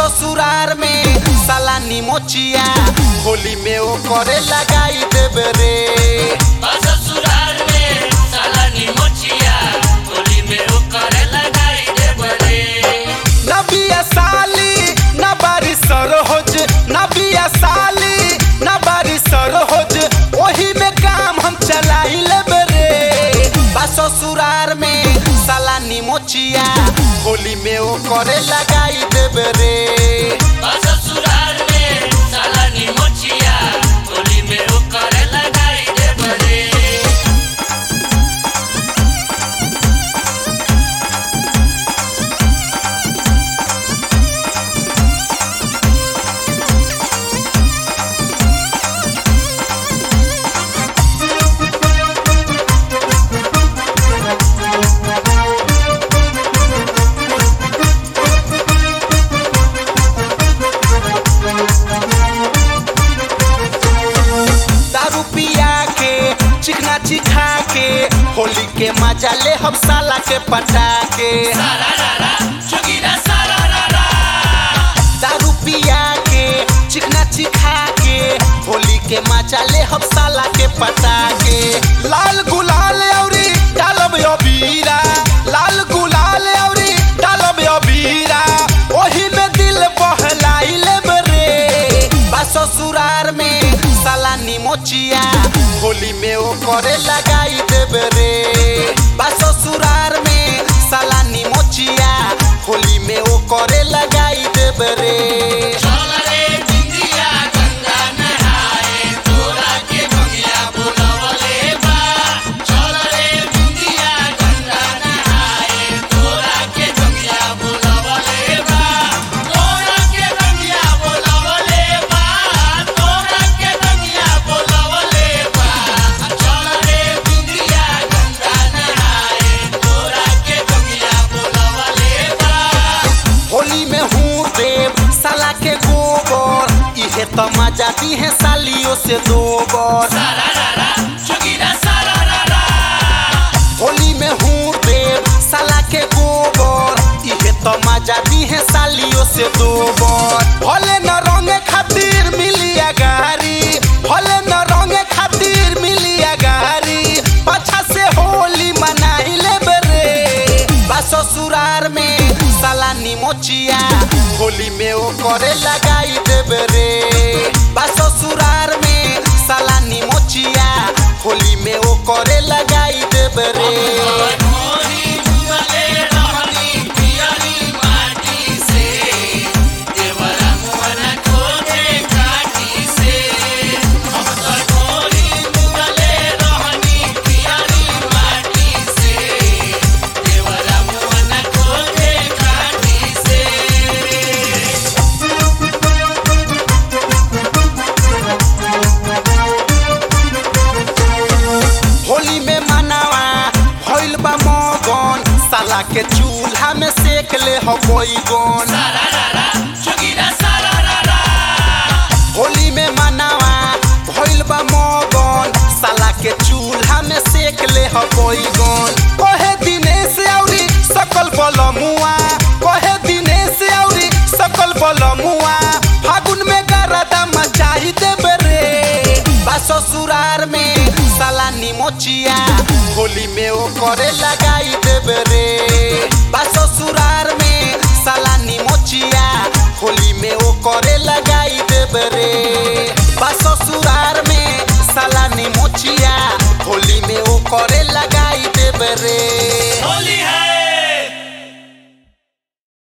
ससुरार में साला निमोचिया होली में ओ करे लगाई देबे रे ससुराल में साला निमोचिया होली में ओ करे लगाई दे बरे न बिया साली न बारी सरोज न बिया साली न बारी सरोज ओही में काम हम चलाई लेबे रे बा ससुरार में साला निमोचिया होली में ओ करे लगाई देबे रे ससुराल में साला निमोचिया होली में ओ करे लगाई दे बरे दारू पिया के चिकना चिखा के होली के मजा ले हम साला के पटा के सारा रारा जोगिरा सारा रारा दारू पिया के चिकना चिखा के होली के मजा ले हम साला के पटा के लाल गुलाल औरी डालब अबीरा लाल गुलाल औरी डालब अबीरा ओही में दिल बहलाई लेब रे बा ससुरार में साला निमोचिया होली में ओ करे लगाई देब रे बा ससुरार में साला निमोचिया होली में ओ करे लगाई देब रे चल रे बिंदिया गंगा नहाए तोरा के बंगिया बुलवले बा चल रे बिंदिया गंगा नहाए तोरा के बंगिया बुलवले बा तोरा के बंगिया बुलवले बा तोरा के बंगिया बुलवले बा चल रे बिंदिया गंगा नहाए तोरा के बंगिया बुलवले बा होली में हूँ देव साला के गोबर इहे तो मजा दी है सालियों से दो बर सारा रारा जोगिरा सारा रारा होली में हूँ देव साला के गोबर इहे तो मजा दी है सालियों से दो बर भले न रंगे खातिर मिलिया गारी भले न रंगे खातिर मिलिया गारी पाछा से होली मनाई लेबे रे बा ससुरार में साला निमोचिया होली में ओ करे लगाई देबे रे बा ससुरार में साला निमोचिया होली में ओ करे लगाई देबे रे मोरी दुआले रहनी पियरी माटी से देवरा मोहना खोजे काटी से हम तो मोरी दुआले रहनी पियरी माटी से देवरा मोहना खोजे काटी से होली में मनावा भइल बा मगन साला के चूल्हा में सेक ले हो कोई गन सारा रारा जोगिरा सारा रारा होली में मनावा भइल बा मगन साला के चूल्हा में सेक ले हो कोई गन कहे दिनेश औरी सकल बलमुआ कहे दिनेश औरी सकल बलमुआ फागुन में गरदा मचाई देबे रे बा ससुरार में साला निमोचिया होली में ओ करे लगाई देबे रे बा ससुरार में साला निमोचिया होली में ओ करे लगाई देबे रे बा ससुरार में साला निमोचिया होली में ओ करे